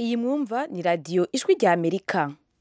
iyi mwumva ni radiyo ijwi rya amerika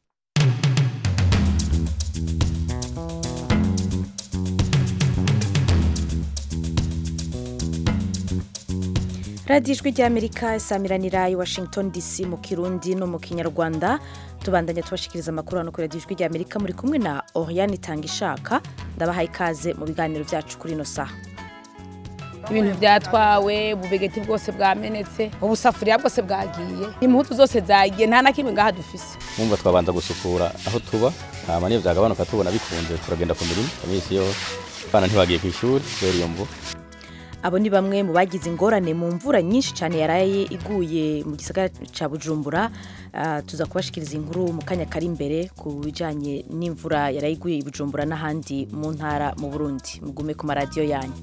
radiyo ijwi rya amerika isamiranira i washington dc mu kirundi no mu kinyarwanda tubandanya tubashikiriza amakuru hano kuri radiyo ijwi rya amerika muri kumwe na oriane itanga ishaka ndabahaye ikaze mu biganiro byacu kuri ino saha ibintu byatwawe ububegeti bwose bwamenetse ubusafuriya bwose bwagiye imputu zose zagiye nta na kimwe ngaha dufise mwumva twabanza gusukura aho tuba hama niyo byagabanuka tubona bikunze turagenda ku mirimo iminsi yose abana ntibagiye ku ishuri kubera iyo mvu abo ni bamwe mu bagize ingorane mu mvura nyinshi cyane yaraye iguye mu gisagara cya bujumbura Ah, tuza kubashikiriza inkuru mu kanya kari imbere ku bijyanye n'imvura yaraye iguye i bujumbura n'ahandi mu ntara mu burundi mugume ku maradiyo yanyu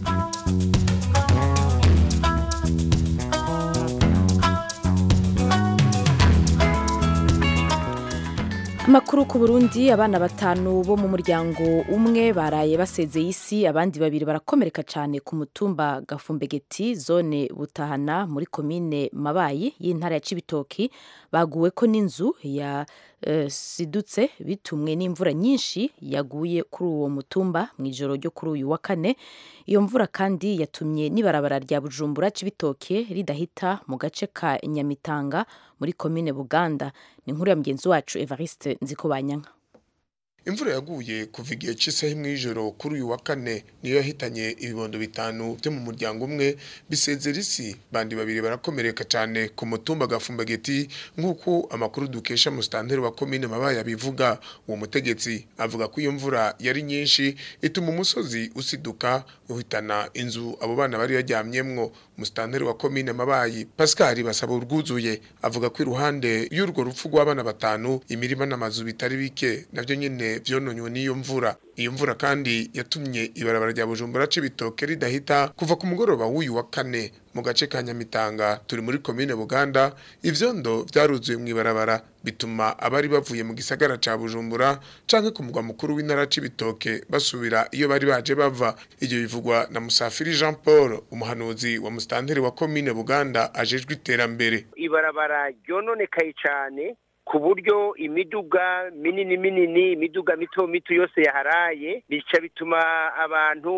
amakuru ku burundi abana batanu bo mu muryango umwe baraye basezeye isi abandi babiri barakomereka cyane ku mutumba gafumbegeti zone butahana muri komine mabayi y'intara ya cibitoki baguwe ko n'inzu ya eh, sidutse bitumwe n'imvura nyinshi yaguye kuri uwo mutumba mu ijoro ryo kuri uyu wa kane iyo mvura kandi yatumye n'ibarabara rya bujumbura cibitoke ridahita mu gace ka nyamitanga muri komine buganda ni inkuru ya mugenzi wacu evariste nzikobanyanka imvura yaguye kuva igihe cy'isaha imwe y'ijoro kuri uyu wa kane niyo yahitanye ibibondo bitanu byo mu muryango umwe bisezera isi bandi babiri barakomereka cyane ku mutumba gafumbageti nk'uko amakuru dukesha musitanteri wa komine mabaye abivuga uwo mutegetsi avuga ko iyo mvura yari nyinshi ituma umusozi usiduka uhitana inzu abo bana bari baryamyemwo musitanteri wa komine mabayi pascal basaba urwuzuye avuga ko iruhande y'urwo rupfu rw'abana batanu imirima n'amazu bitari bike nabyo nyine vyononywe n'iyo mvura iyo mvura kandi yatumye ibarabara rya bujumbura c'ibitoke ridahita kuva ku mugoroba w'uyu wa kane mu gace ka nyamitanga turi muri komine buganda ivyondo vyaruzuye mw'ibarabara bituma abari bavuye mu gisagara ca bujumbura canke ku mugwa mukuru w'intara c'ibitoke basubira iyo bari baje bava ivyo bivugwa na musafiri jean paul umuhanuzi wa musitanteri wa komine buganda ajejwe iterambere ibarabara ryononekaye cyane ku buryo imiduga minini minini imiduga mito mito yose yaharaye bica bituma abantu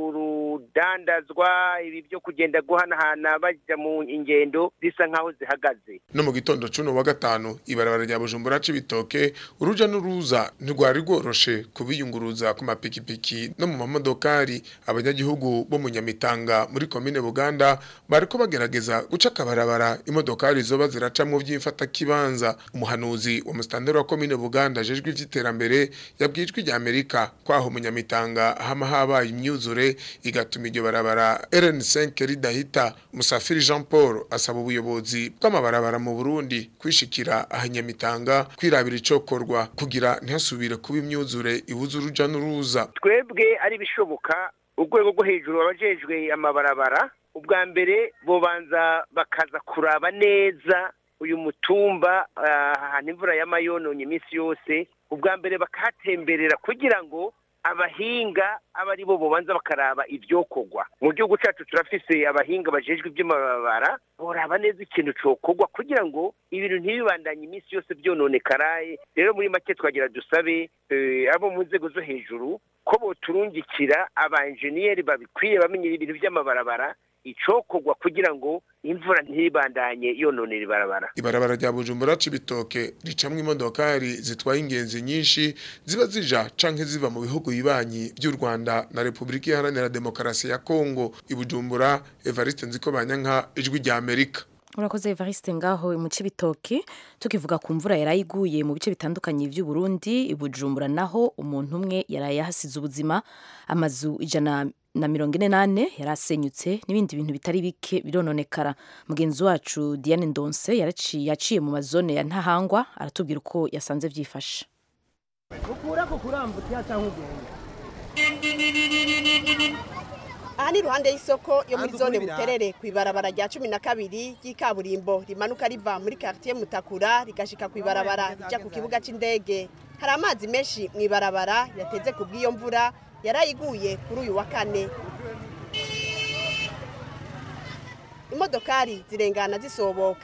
urudandazwa ibi byo kugenda guhanahana bajya mu ingendo zisa nk'aho zihagaze no mu gitondo cuno wa gatanu ibarabara rya bujumbura c'ibitoke uruja n'uruza ntirwari rworoshe kubiyunguruza ku mapikipiki no mu mamodokari abanyagihugu bo mu nyamitanga muri komine buganda bariko bagerageza guca akabarabara imodokari zoba ziracamwo vy'imfatakibanza umuhanuzi wa musitanteri wa komine buganda ajejwe ivy'iterambere yabwijwe rya amerika kwaho mu nyamitanga hama habaye imyuzure igatuma iryo barabara rn5 ridahita musafiri jean paul asaba ubuyobozi bw'amabarabara mu burundi kwishikira aha nyamitanga kwirabira icokorwa kugira ntihasubire kuba imyuzure ibuza uruja n'uruza twebwe ari bishoboka urwego rwo hejuru abajejwe amabarabara ubwa mbere bobanza bakaza kuraba neza uyu mutumba ahantu imvura y'amayononye iminsi yose ubwa mbere bakahatemberera kugira ngo abahinga aba ari bo bobanza bakaraba ibyokorwa mu gihugu cyacu turafise abahinga bajejwe iby'amabara boraba neza ikintu cokorwa kugira ngo ibintu ntibibandanye iminsi yose byononekaraye rero muri make twagira dusabe eh, abo mu nzego zo hejuru ko boturungikira abaenjeniyeri babikwiye bamenyera ibintu by'amabarabara icokorwa kugira ngo imvura ntibandanye yononera ibarabara ibarabara rya bujumbura c'ibitoke ricamwo imodokari zitwaye ingenzi nyinshi ziba zija canke ziva mu bihugu bibanyi vy'u rwanda na repubulika iharanira demokarasi ya kongo ibujumbura evariste nzikobanyanka ijwi rya amerika urakoze evariste ngaho mu cibitoki tukivuga ku mvura yaraye iguye mu bice bitandukanye vy'u Burundi i Bujumbura naho umuntu umwe yaraye yahasize ubuzima amazu ijana na mirongo ine nane yari asenyutse n'ibindi bintu bitari bike birononekara mugenzi wacu Diane Ndonse yaraciye yaciye mu mazone ya Ntahangwa aratubwira uko yasanze vyifashe ukurako kurambutse cyangwa ugenda aha ni iruhande y'isoko yo muri zone buterere ku ibarabara rya cumi na kabiri ry'ikaburimbo rimanuka riva muri quartier mutakura rigashika ku ibarabara rija ku kibuga c'indege hari amazi menshi mu ibarabara yateze ku bw'iyo mvura yarayiguye kuri uyu wa kane imodokari zirengana zisoboka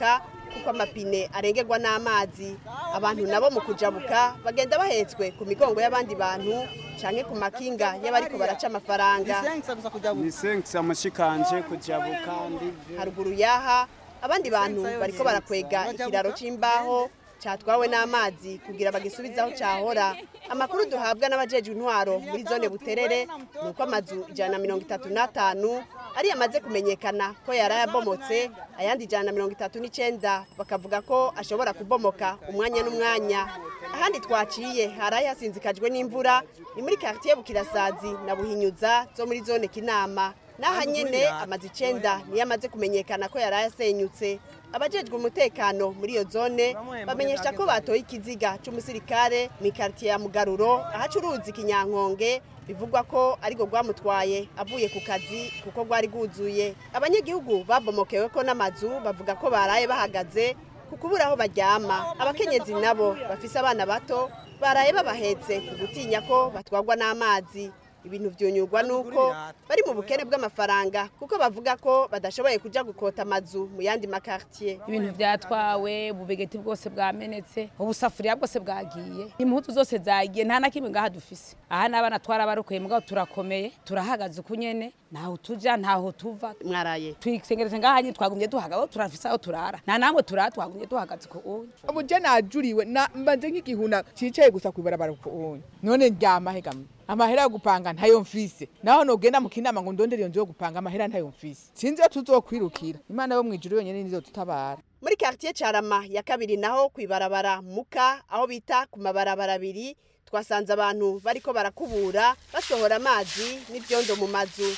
kuko amapine arengerwa n'amazi abantu nabo mu kujabuka bagenda bahetswe ku migongo y'abandi bantu canke ku makinga y'abariko baraca amafaranga ni senkisi amashikanje kujabuka ndivyo haruguru yaha abandi bantu bariko barakwega ikiraro c'imbaho catwawe n'amazi kugira bagisubizaho cahora amakuru duhabwa n'abajejwe intwaro muri zone buterere ni uko amazu ijana na mirongo itatu n'atanu ari yamaze kumenyekana ko yari ayabomotse ayandi ijana na mirongo itatu n'icenda bakavuga ko ashobora kubomoka umwanya n'umwanya ahandi twaciye hari hasinzikajwe n'imvura ni muri quartier bukirasazi na buhinyuza zo muri zone kinama n'aha nyene amazu icenda niyo amaze kumenyekana ko yari ayasenyutse abajejwe umutekano muri iyo zone bamenyesha ko batoye ikiziga c'umusirikare mu quartier ya mugaruro ahacuruza ikinyankonge bivugwa ko ariko rwamutwaye avuye ku kazi kuko rwari rwuzuye abanyagihugu babomokewe ko n'amazu bavuga ko baraye bahagaze ku kubura aho baryama abakenyezi nabo bafise abana bato baraye babahetse ku gutinya ko batwarwa n'amazi ibintu vyunyurwa nuko bari mu bukene bw'amafaranga kuko bavuga ko badashoboye kuja gukota amazu mu yandi makartier ibintu byatwawe ububegeti bwose bwamenetse ubusafuriya bwose bwagiye impuzu zose zagiye nta na kimwe ngaha dufise aha n'abana twarabarokoye mugabo turakomeye turahagaze uku nyene ntaho tuja ntaho tuva mwaraye twisengereze ngaha nyene twagumye duhagaze turafise aho turara nta namwe turara twagumye duhagaze ku uyu ubu je najuriwe na- mbaze nk'igihuna cicaye gusa kwibarabara ku uyu none ndyama hegamye amahera yo gupanga ntayo mfise naho nogenda mu kinama ngo ndondere iyo nzu yo gupanga amahera ntayo mfise sinzi iyo tuzokwirukira imana yo mwijuru yonyene nizo tutabara muri quartier carama ya kabiri naho kwibarabara muka aho bita ku mabarabara abiri twasanze abantu bariko barakubura basohora amazi n'ivyondo mu mazu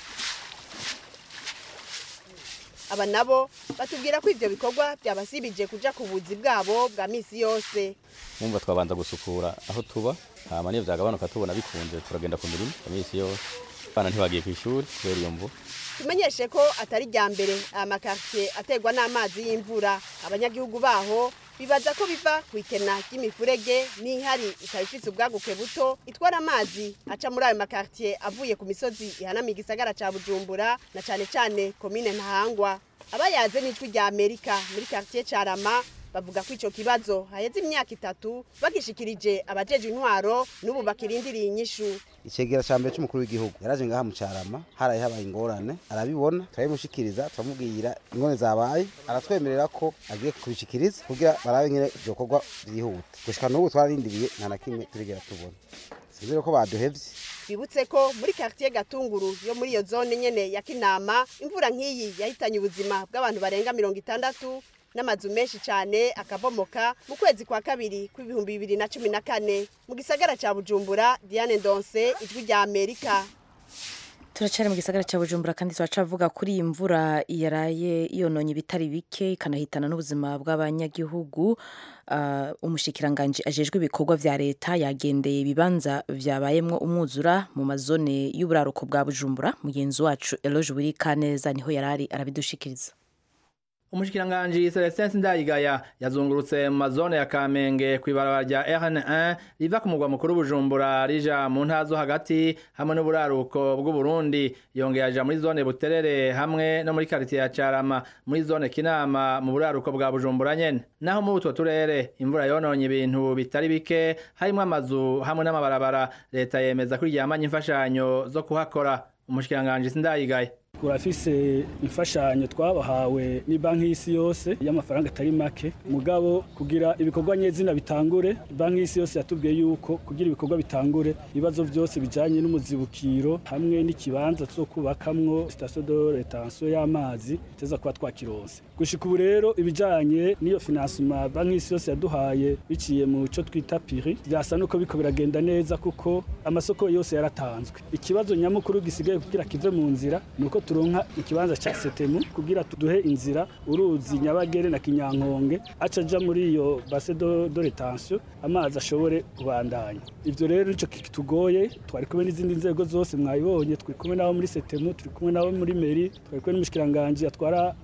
aba nabo batubwira ko ivyo bikorwa byabasibije kuja ku buzi bwabo bwa misi yose mwumva twabanza gusukura aho tuba hama niyo vyagabanuka tubona bikunze turagenda ku mirimo iminsi yose abana ntibagiye ku ishuri kubera iyo mvu tumenyeshe ko atari rya mbere aya makartier aterwa n'amazi y'imvura abanyagihugu baho bibaza ko biva ku ikena ry'imifurege n'ihari ikaba ifise ubwaguke buto itwara amazi aca muri ayo makartier avuye ku misozi ihanamiye igisagara ca bujumbura na cane cane komine ntahangwa abayaze n'ijwi rya amerika muri quartier carama bavuga ko ico kibazo haheze imyaka itatu bagishikirije abajeje intwaro n'ubu bakirindiriye inyishu icegera ca mbere c'umukuru w'igihugu yaraje ngaha mu carama haraye habaye ingorane arabibona turabimushikiriza turamubwira ingorane zabaye aratwemerera ko agiye kubishikiriza kugira barabe nyene vyokorwa vyihuta gushika n'ubu twararindiriye nta na kimwe turigera tubona sinzire ko baduhevye bibutse ko muri quartier gatunguru yo muri iyo zone nyene ya kinama imvura nk'iyi yahitanye ubuzima bw'abantu barenga mirongo itandatu n'amazu menshi cyane akabomoka mu kwezi kwa kabiri kw'ibihumbi bibiri na cumi na kane mu gisagara ca bujumbura diane ndonse ijwi rya amerika turacari mu gisagara cya bujumbura kandi turacavuga kuri iyi mvura yaraye yononye ibitari bike ikanahitana n'ubuzima bw'abanyagihugu uh, umushikiranganji ajejwe ibikorwa vya leta yagendeye ibibanza vyabayemwo umwuzura mu mazone y'uburaruko bwa bujumbura mugenzi wacu eloge buri kaneza niho yarari arabidushikiriza umushikiranganji Celestin Sindayigaya yazungurutse mu mazone ya Kamenge kw'ibarabara rya RN1 riva ku mugwa mukuru Bujumbura rija mu ntara zo hagati hamwe n'uburaruko bw'u Burundi yongeye aja muri zone Buterere hamwe no muri quartier ya Carama muri zone Kinama mu buraruko bwa Bujumbura nyene naho muri utwo turere imvura yononye ibintu bitari bike harimo amazu hamwe n'amabarabara leta yemeza ko iryamanye imfashanyo zo kuhakora umushikiranganji Sindayigaya turafise imfashanyo twabahawe ni banki y'isi yose y'amafaranga atari make mugabo kugira ibikorwa nyezina bitangure banki y'isi yose yatubwiye yuko kugira ibikorwa bitangure ibibazo byose bijanye n'umuzibukiro hamwe n'ikibanza cyo kubakamwo station de retention y'amazi teza kuba twakironse gushika ubu rero ibijanye n'iyo financement banki y'isi yose yaduhaye biciye mu cyo twita piri byasa nuko biko biragenda neza kuko amasoko yose yaratanzwe ikibazo nyamukuru gisigaye kugira kive mu nzira nuko turonka ikibanza ca setemu kugira tuduhe inzira uruzi nyabagere na kinyankonge aca aja muri iyo base de, de retention amazi ashobore kubandanya ivyo rero nico kitugoye twari kumwe n'izindi nzego zose mwayibonye turi kumwe nabo muri setemu turi kumwe nabo muri meri twari kumwe n'umushikiranganje atwara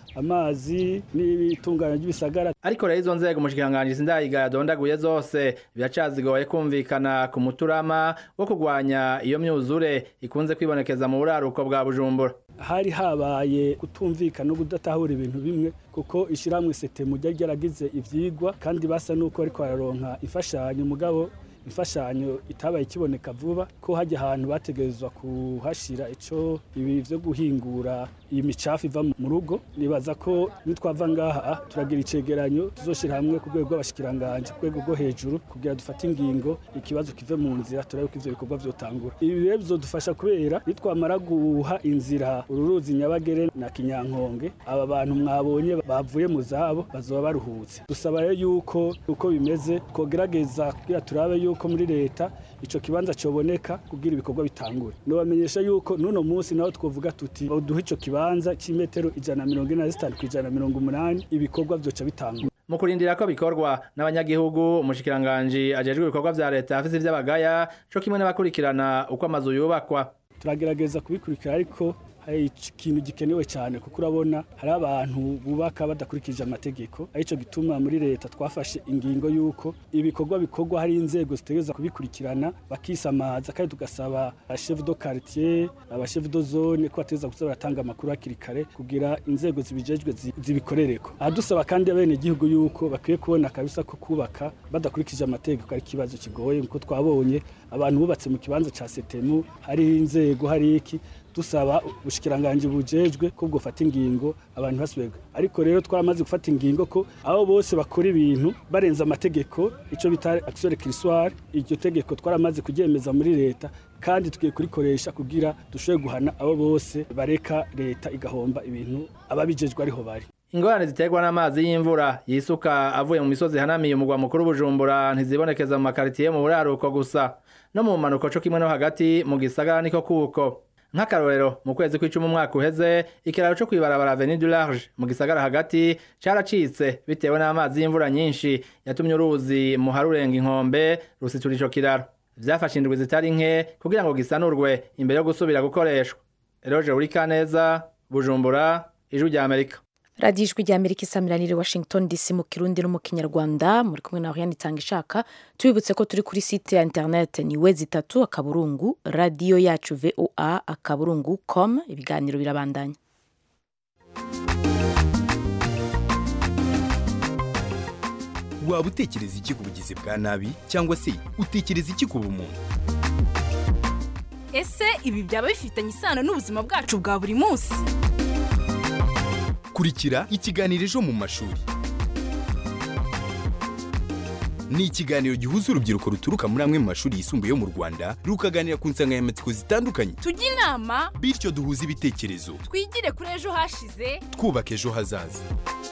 amazi n'ibitunganya ry'ibisagara ariko rero izo nzego umushikiranganji sindayiga yadondaguye zose biracazigoye kumvikana ku muturama wo kurwanya iyo myuzure ikunze kwibonekeza mu buraruko bwa bujumbura hari habaye kutumvikana no kudatahura ibintu bimwe kuko ishyirahamwe setemu ryari ryaragize ivyigwa kandi basa n'uko ariko bararonka imfashanyo mugabo imfashanyo itabaye ikiboneka vuba ko hajya ahantu bategerezwa kuhashira ico ibi vyo guhingura iyi micafu iva mu rugo nibaza ko nitwava ngaha turagira icegeranyo tuzoshira hamwe ku rwego rw'abashikiranganje ku rwego rwo hejuru kugira dufate ingingo ikibazo kive mu nzira turabe ko ivyo bikorwa vyotangura ibi rero bizodufasha kubera nitwamara guha inzira ururuzi nyabagere na kinyankonge aba bantu mwabonye bavuye mu zabo bazoba baruhutse dusaba rero yuko uko bimeze twogerageza kugira turabe yuko muri leta ico kibanza coboneka kugira ibikorwa bitangure nobamenyesha yuko nuno munsi naho twovuga tuti duhe ico kibanza c'imetero ijana na mirongo ine na zitanu kw'ijana na mirongo umunani ibikorwa vyoca bitangura mu kurindira ko bikorwa n'abanyagihugu umushikiranganji ajejwe ibikorwa vya leta afise ivy'abagaya co kimwe n'abakurikirana uko amazu yubakwa turagerageza kubikurikira ariko hari ikintu gikenewe cyane kuko urabona hari abantu bubaka badakurikije amategeko arico gituma muri leta twafashe ingingo y'uko ibikorwa bikorwa hari inzego zitegereza kubikurikirana bakisamaza kandi tugasaba chef de quartier aba chef de zone ko bategereza kuza baratanga amakuru hakiri kare kugira inzego zibijejwe zibikorereko aha dusaba kandi abene igihugu y'uko bakwiye kubona kabisa ko kubaka badakurikije amategeko ari ikibazo kigoye nkuko twabonye abantu bubatse mu kibanza ca setemu hari inzego hari iki dusaba ubushikiranganje bujejwe ko bwofata ingingo abantu basubirwa ariko rero twaramaze gufata ingingo ko abo bose bakora ibintu barenza amategeko ico bita action récursoire iryo tegeko twaramaze kuryemeza muri leta kandi tugiye kurikoresha kugira dushobore guhana abo bose bareka leta igahomba ibintu ababijejwe ariho bari ingorane ziterwa n'amazi y'imvura yisuka avuye mu misozi hanamiye umugwa mukuru bujumbura ntizibonekeza mu makaritiye mu buraruko gusa no mu manuko co kimwe no hagati mu gisagara niko kuko nk'akarorero mu kwezi kw'icumi umwaka uheze ikiraro co kwibarabara avenue du large mu gisagara hagati caracitse bitewe n'amazi y'imvura nyinshi yatumye uruzi muhari urenga inkombe rusitura ico kiraro vyafashe indwi zitari nke kugira ngo gisanurwe imbere yo gusubira gukoreshwa eroje urikaneza bujumbura ijwi rya amerika radiyo ijwi rya amerika isamiranire washington dc mu kirundi no mu kinyarwanda muri kumwe na oriane itanga ishaka tubibutse ko turi kuri site ya interineti ni we zitatu akaburungu radiyo yacu voa akaburungu com ibiganiro birabandanya waba utekereza iki ku bugizi bwa nabi cyangwa se utekereza iki ku bumuntu ese ibi byaba bifitanye isano n'ubuzima bwacu bwa buri munsi kurikira ikiganiro ejo mu mashuri ni ikiganiro gihuza urubyiruko ruturuka muri amwe mu mashuri yisumbuye yo mu rwanda rukaganira ku nsanganyamatsiko zitandukanye tujye inama bityo duhuze ibitekerezo twigire kuri ejo hashize twubaka ejo hazaza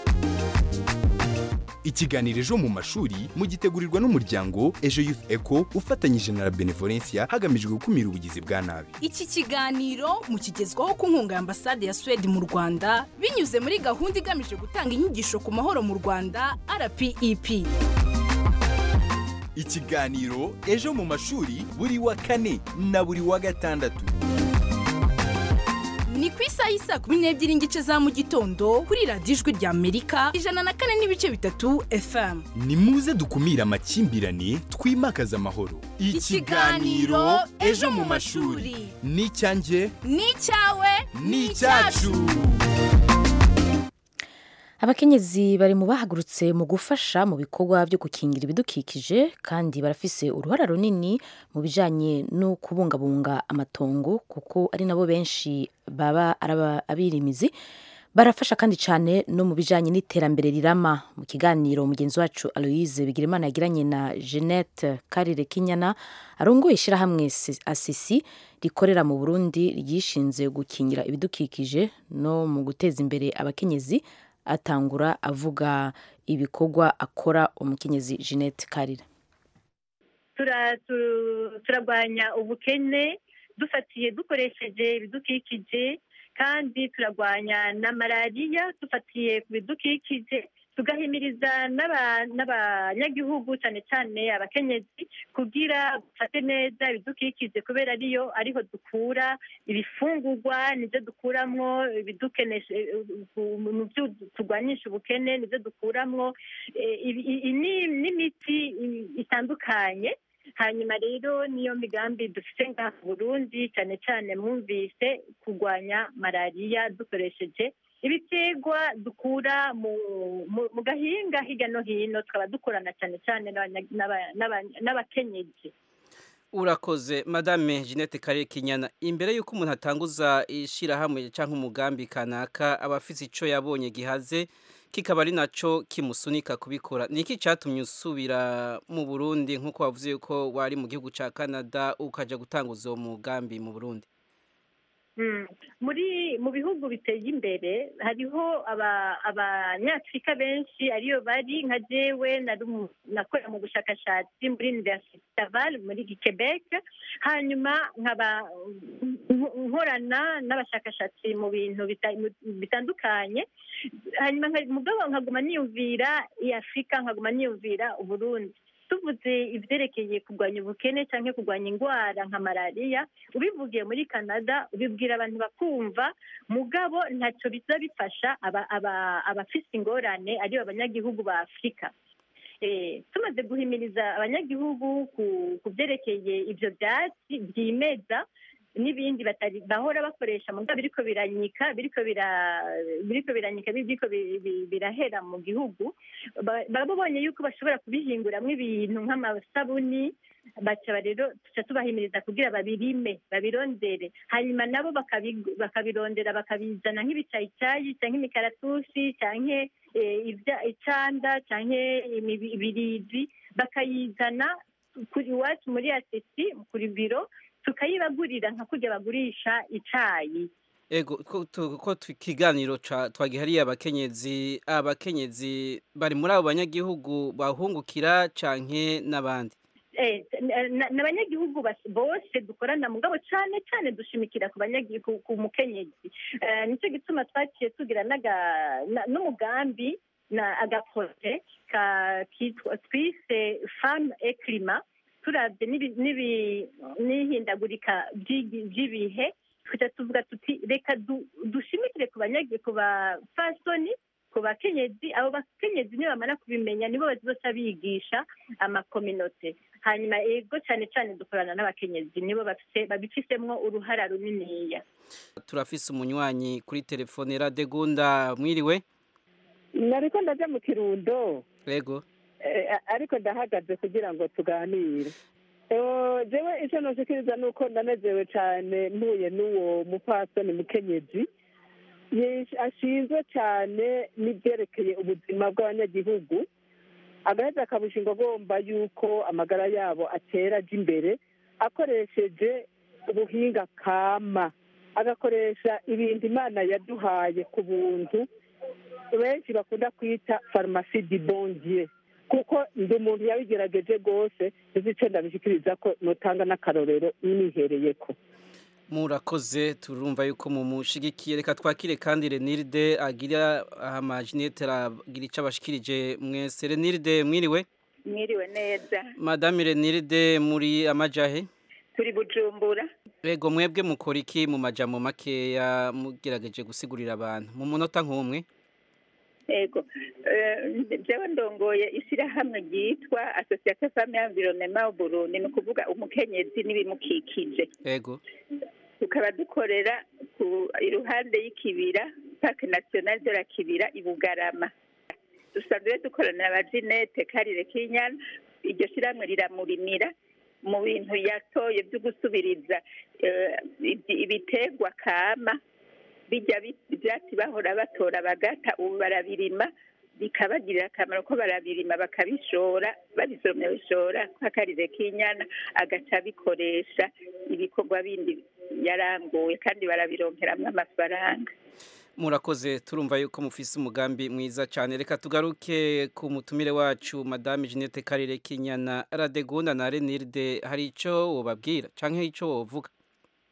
ikiganiro ejo mu mashuri mugitegurirwa n'umuryango ejo youth eco ufatanyije na la benevolencia hagamijwe gukumira ubugizi bwa nabi iki kiganiro mukigezwaho ku nkunga ya ambasade ya suwede mu rwanda binyuze muri gahunda igamije gutanga inyigisho ku mahoro mu rwanda rpep ikiganiro ejo mu mashuri buri wa kane na buri wa gatandatu ni ku isaha y'isaa kumi n'ebyiri n'igice za mu gitondo kuri radiyo ijwi rya amerika ijana na kane n'ibice bitatu fm ni muze dukumire amakimbirane twimakaze amahoro Ikiganiro Ejo mu mashuri. ni icyanjye ni icyawe ni icyacu abakenyezi bari mu bahagurutse mu gufasha mu bikorwa byo gukingira ibidukikije kandi barafise uruhara runini mu bijanye no kubungabunga amatongo kuko ari nabo benshi baba ari aba- abirimizi barafasha kandi cyane no mu bijanye n'iterambere rirama mu kiganiro mugenzi wacu aloise bigirimana yagiranye na jeannette karire kinyana arongoye ishyirahamwe Si- asisi rikorera mu burundi ryishinze gukingira ibidukikije no mu guteza imbere abakenyezi atangura avuga ibikorwa akora umukenyezi jeannette karire tura- tu- turarwanya ubukene dufatiye dukoresheje ibidukikije kandi turarwanya na malariya dufatiye ku bidukikije tugahimiriza n'aba- n'abanyagihugu cyane cyane abakenyezi kugira dufate neza ibidukikije kubera ariyo ariho dukura ibifungurwa nibyo dukuramwo ibidukenesha mu byo turwanyisha ubukene nibyo dukuramwo eh, ibi- i- i- ni- n'imiti i- itandukanye hanyuma rero niyo migambi dufite ngaha mu burundi cyane cyane mwumvise kurwanya malariya dukoresheje ibiterwa dukura mu mu- mu gahinga hirya no hino tukaba dukorana cyane cyane n'abanya- n'aba- n'aba- n'abakenyezi urakoze madame jeannette karere kinyana imbere y'uko umuntu atanguza ishyirahamwe cyangwa umugambi kanaka aba afite icyo yabonye gihaze kikaba ari nacyo kimusunika kubikora ni iki cyatumye usubira mu burundi nk'uko wavuze yuko wari mu gihugu cya canada ukajya gutanguza uwo mugambi mu burundi Mm. muri mu bihugu biteye imbere hariho aba- abanyafurika benshi ariyo bari nka jewe nari umu- nakora mu bushakashatsi muri universite Laval muri Quebec hanyuma nkaba nk- nkorana n'abashakashatsi mu bintu bita- bitandukanye hanyuma nka- mugabo nkaguma niyumvira i afurika nkaguma niyumvira uburundi tuvuze ibyerekeye kurwanya ubukene cyangwa kurwanya indwara nka malariya ubivugiye muri canada ubibwira abantu bakumva mugabo ntacyo biza bifasha aba- aba- abafite ingorane aribo abanyagihugu ba afurika Eh, tumaze guhimiriza abanyagihugu ku- ku byerekeye ibyo byatsi byimeza n'ibindi batari bahora bakoresha mu biriko biranyika biriko bira biriko biranyika biriko bi- bi- birahera mu gihugu Ba- baba babonye yuko bashobora kubihinguramwo ibintu nk'amasabuni baca rero tuca tubahimiriza kugira babirime babirondere hanyuma nabo bakabi- bakabirondera bakabizana nk'ibicayicayi cyangwa imikaratusi cyangwa icanda cyangwa imibi- ibirizi bakayizana kuri iwacu muri asesi kuri biro tukayibagurira nka kurya bagurisha icayi ego ko tu- ko tu- ikiganiro ca- twagihariye abakenyezi abakenyezi bari muri abo banyagihugu bahungukira canke n'abandi Eh, na- na abanyagihugu bas- bose dukorana mugabo cyane cyane dushimikira ku banyagihugu ku mukenyezi Eh, nicyo gituma twaciye tugira n'aga- na- n'umugambi na agaproje ka kitwa twise femme et climat turabye n'ibi- n'ibi- n'ihindagurika ry'igi- ry'ibihe tukaca tuvuga tuti reka du- dushimikire ku banyagi ku bafasoni ku bakenyezi abo bakenyezi niyo bamara kubimenya nibo bazoca bigisha amakominote hanyuma ego cyane cyane dukorana n'abakenyezi nibo bafise babifisemwo uruhara runiniya turafise umunywanyi kuri telefone radegunda mwiriwe nariko ndaja mu kirundo ego eh, ariko ndahagaze kugira ngo tuganire Eh, jewe icyo noshikiriza ni uko ndanezewe cyane mpuye n'uwo mupfasoni mukenyezi Ye- ashinzwe cyane n'ibyerekeye ubuzima bw'abanyagihugu agaheza akabushinga agomba yuko amagara yabo atera aja imbere akoresheje ubuhinga kama agakoresha ibintu imana yaduhaye ku buntu benshi bakunda kwita farumasi di bondiye kuko ndi umuntu yabigerageje rwose nzi icyo ndabishikiriza ko nutanga n'akarorero nihereyeko murakoze turumva yuko mumushigikiye reka twakire kandi reniride agira amajinete agira icyo abashikirije mwese reniride mwiriwe mwiriwe neza madame reniride muri amajahe turi bujumbura ego mwebwe mukora iki mu majambo makeya mugerageje gusigurira abantu mu munota nk'umwe ego Eh, jewe ndongoye ishyirahamwe ryitwa association femme environnement au burundi ni ukuvuga umukenyezi n'ibimukikije ego tukaba dukorera ku iruhande y'ikibira parc national de la kibira i bugarama dusanzwe dukorana na bajinete karire kinyana iryo shyirahamwe riramurimira mu bintu yatoye byo gusubiriza eh, ibi- ibiterwa kama bijya bi- ibyatsi bahora batora bagata ubu barabirima bikabagirira akamaro ko barabirima bakabishora babisoromye bishora nk'akarire k'inyana agaca abikoresha ibikorwa bindi yaranguye kandi barabironkeramwo amafaranga murakoze turumva yuko mufise umugambi mwiza cyane reka tugaruke ku mutumire wacu madame jeannette karere kinyana radegunda na reniride hari icyo wobabwira cyangwa icyo wovuga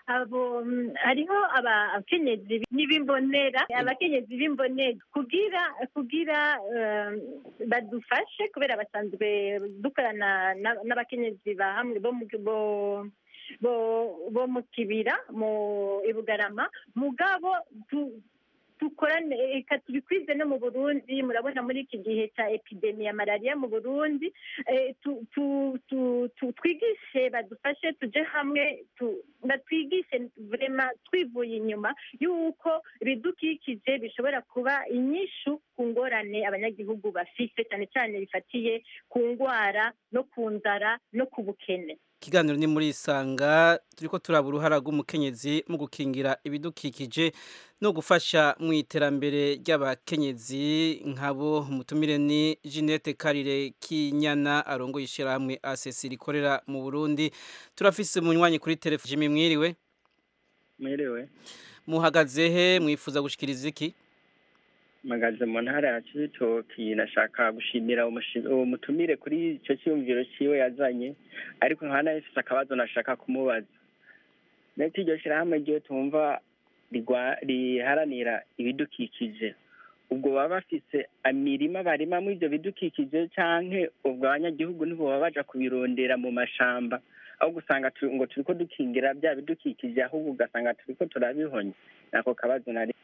abo mm, hariho abakenyezi n'ibimbonera abakenyezi b'imbonera kugira kugira eh, badufashe kubera basanzwe dukorana na- n'abakenyezi ba hamwe bo mu bo bo bo mu kibira mu ibugarama mugabo tu- dukorane reka tubikwize no mu burundi murabona muri iki gihe cya epidemi ya malariya mu burundi eh, tu- tu- tu- tu- twigishe badufashe tuje hamwe tu- batwigishe vrema twivuye inyuma y'uko ibidukikije bishobora kuba inyishu ku ngorane abanyagihugu bafise cyane cyane bifatiye ku ndwara no ku nzara no ku bukene ikiganiro ni muri isanga turiko turaba uruhara rw'umukenyezi mu gukingira ibidukikije no gufasha mu iterambere ry'abakenyezi nkabo umutumire ni Jeanette Karire Kinyana arongoye ishyirahamwe ACC rikorera mu Burundi turafise umunywanyi kuri telefone Jimmy mwiriwe mwiriwe muhagaze he mwifuza gushikiriza iki mpagaze mu ntara ya cibitoki nashaka gushimira umushi- uwo mutumire kuri icyo cyiyumviro ciwe yazanye ariko nkaba nahise akabazo nashaka kumubaza ndetse iryo shyirahamwe ryo tumva rigwa- riharanira ibidukikije ubwo baba bafise imirima barimamo ibyo bidukikije canke ubwo abanyagihugu nibo baba baja kubirondera mu mashamba aho gusanga tu- ngo turiko dukingira bya bidukikije ahubwo ugasanga turiko turabihonya nako kabazo nari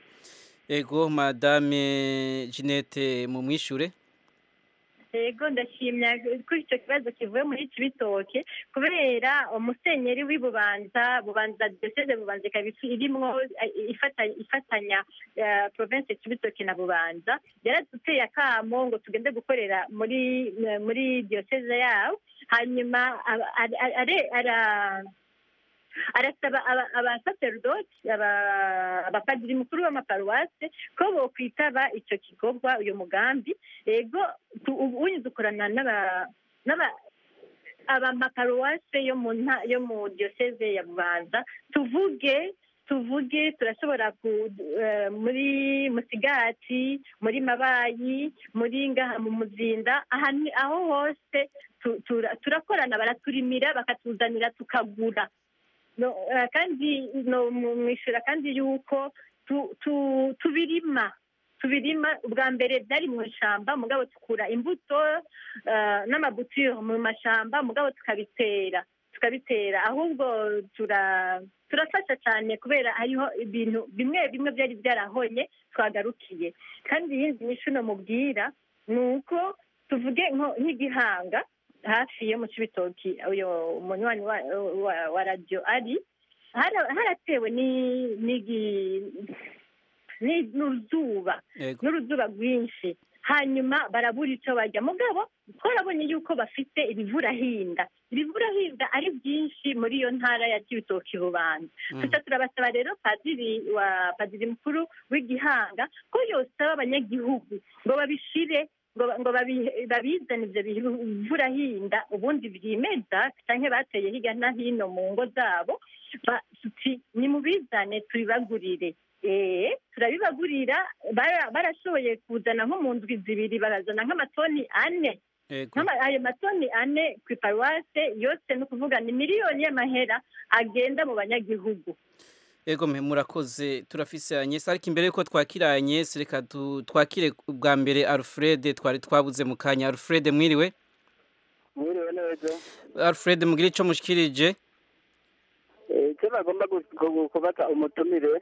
ego madame Jeanette mu mwishure yego ndashimya kuri icyo kibazo kivuye muri cibitoke kubera umusenyeri w'i bubanza bubanza diyoseze bubanza ikaba ifi- irimwo eh, ifata- ifatanya eh, province cibitoke na bubanza yaraduteye akamo ngo tugende gukorera muri eh, muri diyoseze yabo hanyuma aba- ara- ara- ara- arasaba aba- abasaserodoti aba- abapadiri mukuru w'amaparuwase ko bokwitaba icyo gikorwa uyu mugambi ego tu- ubu uyu dukorana n'aba n'aba- abamaparuwase yo mu nta yo mu diyoseze ya bubanza tuvuge tuvuge turashobora ku eh, muri musigati muri mabayi muri ngaha mu muzinda ahantu aho hose tu- tura- turakorana baraturimira bakatuzanira tukagura no, eh, kandi no mwishura kandi yuko tu- tu- tubirima tubirima ubwa mbere byari mu ishyamba mugabo tukura imbuto eh, n'amabutiro mu mashamba mugabo tukabitera tukabitera ahubwo tura turafasha cyane kubera hariho ibintu bimwe bimwe byari byarahonye twagarukiye kandi iyindi nyishu mubwira ni uko tuvuge nko- nk'igihanga hafi yo mu cibitoki uyu munywanyi wa, wa, wa radio ari hara- haratewe ni- n'igi- ni- n'uruzuba Yego. n'uruzuba rwinshi hanyuma barabura icyo barya mugabo twarabonye yuko bafite ibivurahinda ibivurahinda ari byinshi muri iyo ntara ya cibitoki bubanza Mm. tuca turabasaba rero padiri wa padiri mukuru w'igihanga ko yosaba abanyagihugu ngo babishire ngo ngo babi- babizane ibyo bivurahinda ubundi byimeza cyangwa bateye hirya no hino mu ngo zabo ba- tuti nimubizane tubibagurire eh turabibagurira bara- barashoboye kuzana nko mu ndwi zibiri barazana nk'amatoni ane Ego. Nk'ama- ayo matoni ane ku iparuwase yose ni ukuvuga ni miliyoni y'amahera agenda mu banyagihugu Ego me murakoze turafise Agnes ariko imbere yuko twakira Agnes reka tu- twakire ubwa mbere Alfred twari twabuze mu kanya Alfred mwiriwe mwiriwe neza Alfred mugire ico mushikirije Eh, icyo bagomba gu- gu- kubata umutumire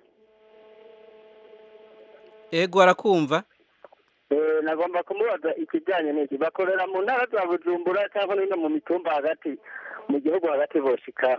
Ego arakumva eh, nagomba kumubaza ikijyanye n'iki bakorera mu ntara za bujumbura cyangwa no mu mitumba hagati mu gihugu hagati boshika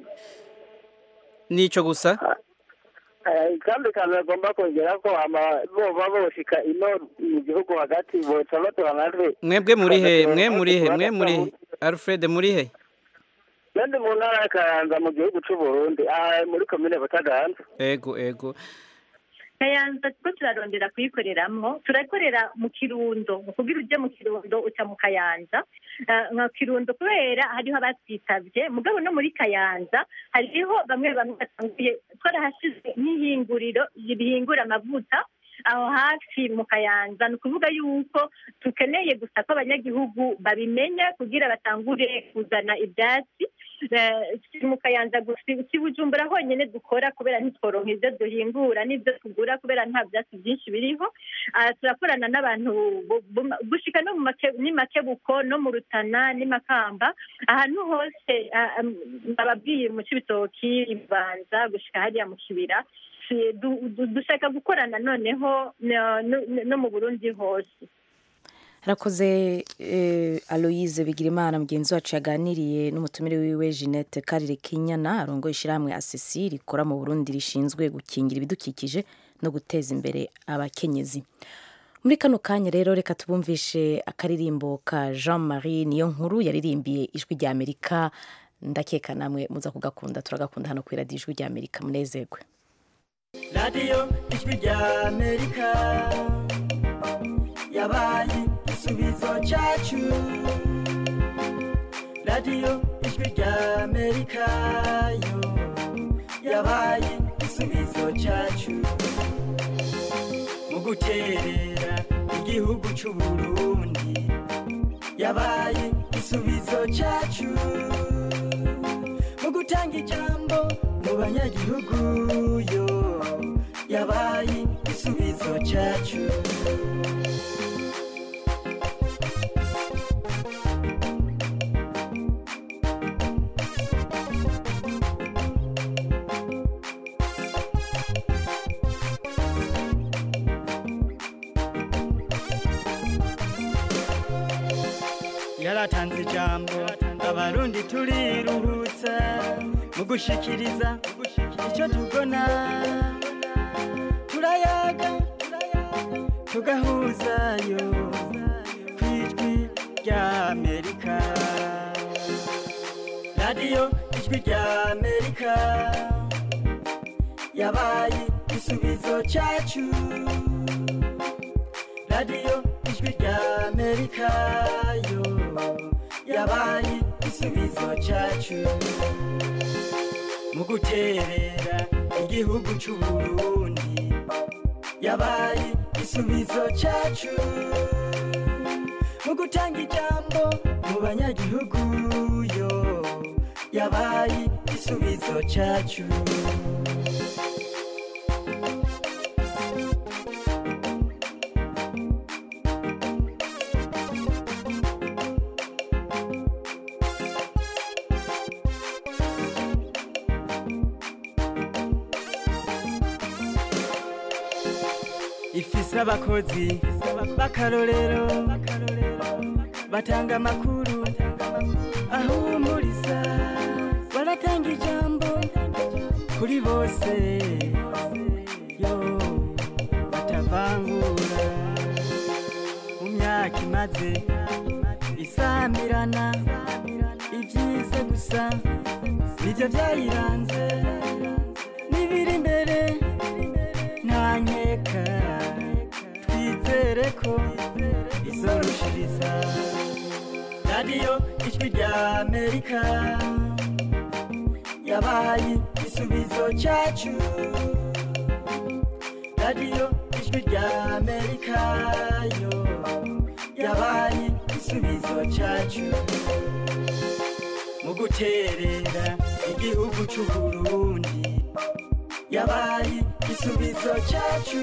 nico gusa Eh, kandi kandi bagomba kongera ko ama boba boshika ino mu gihugu hagati boca batora natwe mwebwe muri he mwe muri he mwe muri he Alfred muri he kandi mu ntara ya kayanza mu gihugu c'u burundi aha muri komine butaganza Ego ego kayanza two turarondera kuyikoreramwo turakorera mu kirundo mu kugira uje mu kirundo uca mu kayanza Eh, nka kirundo kubera hariho abatwitabye mugabo no muri kayanza hariho bamwe bamwe batanguye twarahashize nk'ihinguriro rihingura amavuta aho hafi mu kayanza ni ukuvuga yuko dukeneye gusa ko abanyagihugu babimenya kugira batangure kuzana ibyatsi eh, si mu kayanza gusa si bujumbura honyine dukora kubera ntitworonka ibyo duhingura n'ibyo tugura kubera nta byatsi byinshi biriho Ah, turakorana n'abantu bu- bu- gushika no mu make- n'i makebuko no mu rutana n'i makamba ahantu hose ah, um, bababwiye mu cibitoki ibanza gushika hariya mu kibira Si- du- du- dushaka gukorana noneho no- no no mu burundi hose harakoze eh, aloyize bigirimana mugenzi wacu yaganiriye n'umutumire wiwe jeannette karire kinyana arongoye ishyirahamwe asesi rikora mu burundi rishinzwe gukingira ibidukikije no guteza imbere abakenyezi muri kano kanya rero reka tubumvishe akaririmbo ka jean marie niyo nkuru yaririmbiye ijwi rya amerika ndakeka namwe muza kugakunda turagakunda hano ku iradiyo ijwi rya amerika munezerwe radiyo ijwi rya amerika yabaye igisubizo cyacu radiyo ijwi rya amerika yo yabaye igisubizo cyacu mu guterera igihugu cy'u burundi yabaye igisubizo cyacu mu gutanga ijambo mu banyagihugu yo yabaye igisubizo cyacu yaratanze ijambo abarundi turiruhutsa mu gushikiriza icyo tubona turayaga tugahuzayo ku ijwi rya amerika radiyo ijwi rya amerika yabaye igisubizo cyacu radiyo ijwi rya amerika yo yabaye igisubizo cyacu mu guterera igihugu cy'u burundi yabaye igisubizo cyacu mu gutanga ijambo mu banyagihugu yo yabaye igisubizo cyacu ifise abakozi b'akarorero batanga amakuru ahumuriza baratanga ijambo kuri bose yo batavangura mu myaka imaze isamirana ibyiza gusa nibyo byayiranze n'ibiri imbere nta nkeka twizere ko izorushiriza radiyo ijwi rya amerika yabaye igisubizo cyacu radiyo ijwi rya amerika yo yabaye igisubizo cyacu mu guterera igihugu cy'u burundi yabaye igisubizo cyacu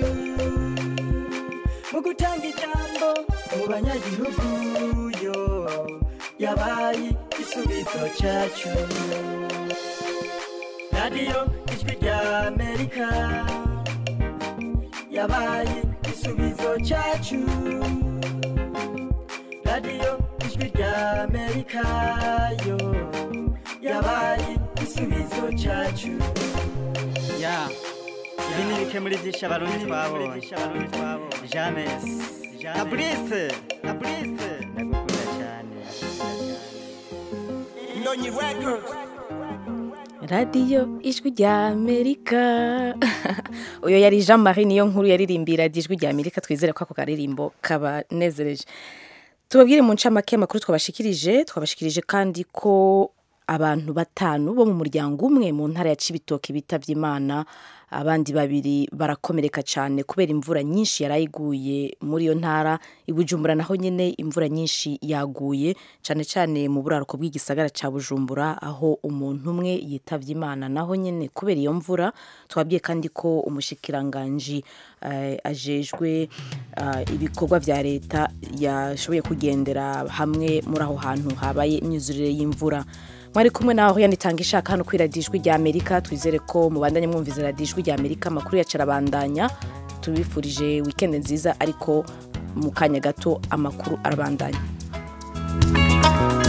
mu gutanga ijambo mu banyagihugu yo yabaye igisubizo cyacu radiyo ijwi rya amerika yabaye igisubizo cyacu radiyo ijwi rya amerika yo yabaye igisubizo cyacu ya ibi ni bike muri byinshi abarundi twabonye james na burise na burise ndagukunda cyane Nonyi Records. radiyo ijwi rya amerika uyu yari jean marie niyo nkuru yaririmbira radiyo ijwi rya amerika twizere ko ako karirimbo kabanezereje tubabwire mu ncamake amakuru twabashikirije twabashikirije kandi ko abantu batanu bo mu muryango umwe mu ntara ya cibitoke bitavye imana abandi babiri barakomereka cyane kubera imvura nyinshi yarayiguye muri iyo ntara i bujumbura naho nyine imvura nyinshi yaguye cyane cyane mu buraruko bw'igisagara cya bujumbura aho umuntu umwe yitavye imana naho nyine kubera iyo mvura twabwiye kandi ko umushikiranganji eh, ajejwe eh, ibikorwa vya leta yashoboye kugendera hamwe muri aho hantu habaye imyuzurire y'imvura mwari kumwe naho yanitanga ishaka hano kuri radiyo ijwi rya amerika twizere ko mubandanye mwumviza radiyo ijwi rya amerika amakuru yacu arabandanya tubifurije wikendi nziza ariko mu kanya gato amakuru arabandanya